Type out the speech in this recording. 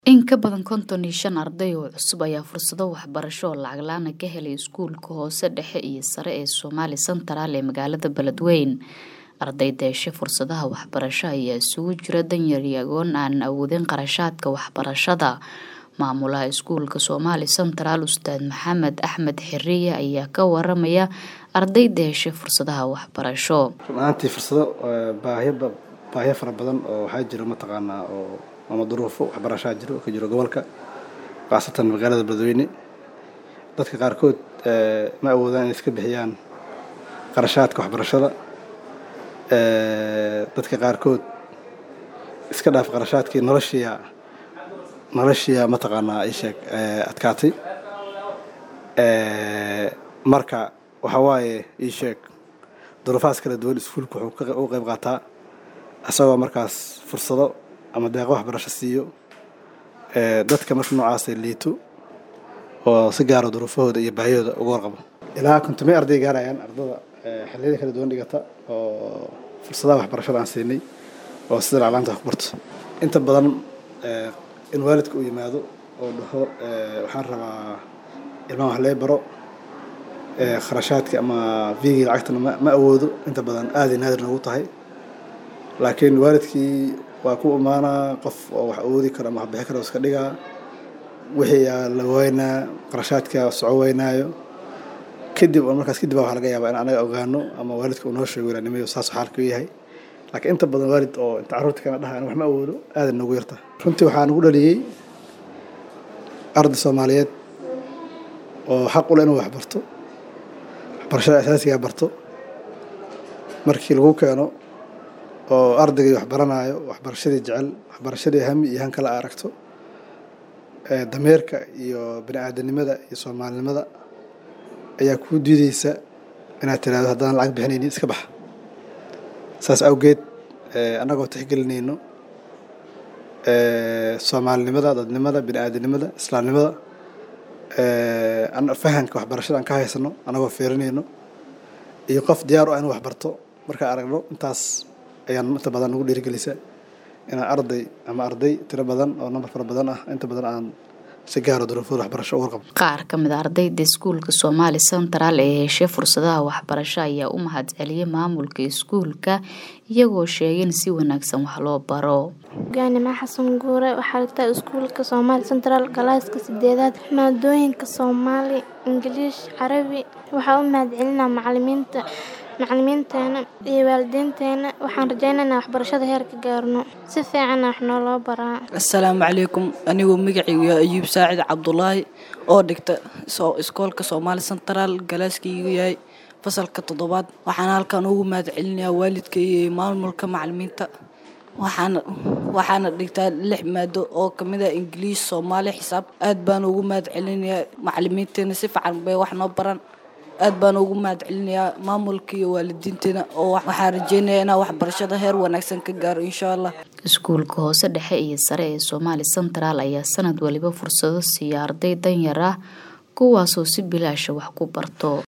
In ka badan konton iyo shan arday oo cusub ayaa fursado waxbarasho oo lacag la'aan ah ka helay iskuulka hoose dhexe iyo sare ee Somali Central ee magaalada Beledweyne. Ardayda heshay fursadaha waxbarasho ayaa isugu jira danyar iyo agoon aan awoodin qarashaadka waxbarashada. Maamulaha iskuulka Somali Central Ustaad Maxamed Axmed Xiriye ayaa ka waramaya ardayda heshay fursadaha waxbarasho. run ahaantii fursado baahiyo baahiyo fara badan oo waxaa jiro mataqaanaa oo ama duruufo waxbarashaa jiro ka jiro gobolka khaasatan magaalada beledweyne dadka qaarkood ma awoodaan inay iska bixiyaan qarashaadka waxbarashada dadka qaarkood iska dhaaf qarashaadkii noloshiya noloshiya mataqaanaa ii sheeg adkaatay marka waxa waaye ii sheeg duruufahaas kala duwan iskuulka wuxuu u qayb qaataa isagoo markaas fursado ama deeqo waxbarasho siiyo dadka marka noocaasa liito oo si gaaro duruufahooda iyo baahiyahooda uga warqabo ilaa kontomay arday gaarayaan ardada xilliyada kala duwan dhigata oo fursadaha waxbarashada aan siinay oo sida laclaanta wax ku barto inta badan in waalidka uu yimaado oo dhaho waxaan rabaa ilmaha wax lee baro kharashaadka ama viigii lacagtana ma awoodo inta badan aaday naadir noogu tahay laakiin waalidkii waa ku imaanaa qof oo wax awoodi karo ama wax bixi karo iska dhigaa wixii aa la waynaa qarashaadka soco weynaayo kadib oo markaas kadib waxaa laga yaabaa in anaga ogaano ama waalidka uu noo sheego ilaanimayo saas xaalka u yahay laakiin inta badan waalid oo inta carruurta kana dhaha wax ma awoodo aaday noogu yarta runtii waxaa nagu dhaliyey arday soomaaliyeed oo xaq u leh inuu wax barto waxbarashada asaasigaa barto markii lagu keeno oo ardaygii wax baranaayo waxbarashadii jecel waxbarashadii hami iyo han kale a aragto dameerka iyo bini aadanimada iyo soomaalinimada ayaa kuu diideysa inaad tiraahdo haddaan lacag bixinaynin iska baxa saas awgeed annagoo tixgelinayno soomaalinimada dadnimada bini aadanimada islaamnimada fahanka waxbarashada aan ka haysano annagoo fiirinayno iyo qof diyaar u ah inuu wax barto markaan aragno intaas ayaan inta badan nagu dhiirigelisa inaan arday ama arday tiro badan oo nambar fara badan ah inta badan aan si gaaro duruufooda waxbarasho u warqabo qaar ka mid a ardayda iskuulka Somali Central ee heshay fursadaha waxbarasho ayaa u mahadceliyay maamulka iskuulka iyagoo sheegay in si wanaagsan wax loo baro hogaanima xasan guure waxaa dhigtaa iskuulka Somali Central galaaska sideedaad maadooyinka Soomaali Ingiliish Carabi waxaa u mahadcelinaa macalimiinta macalimiinteena iyo waalidiinteena waxaan rajaynaynaa waxbarashada heer ka gaarno si fiicanna wax nooloo baraa assalaamu calaykum anigoo magacaygu yahay ayuub saacid cabdulaahi oo dhigta iskoolka soomaali central galaaskaygu yahay fasalka toddobaad waxaana halkan ugu mahad celinayaa waalidka iyo maamulka macalimiinta waxaana waxaana dhigtaa lix maado oo kamid ah ingiliish soomaali xisaab aad baan ugu mahad celinayaa macalimiinteena si fiican bay wax noo baran aad baan ugu mahad celinayaa maamulka iyo waalidiinteena oo waxaan rajeynayaa inaan waxbarashada heer wanaagsan ka gaaro insha allah iskuulka hoose dhexe iyo sare ee Somali Central ayaa sanad waliba fursado siiya arday danyar ah kuwaasoo si bilaash wax ku barto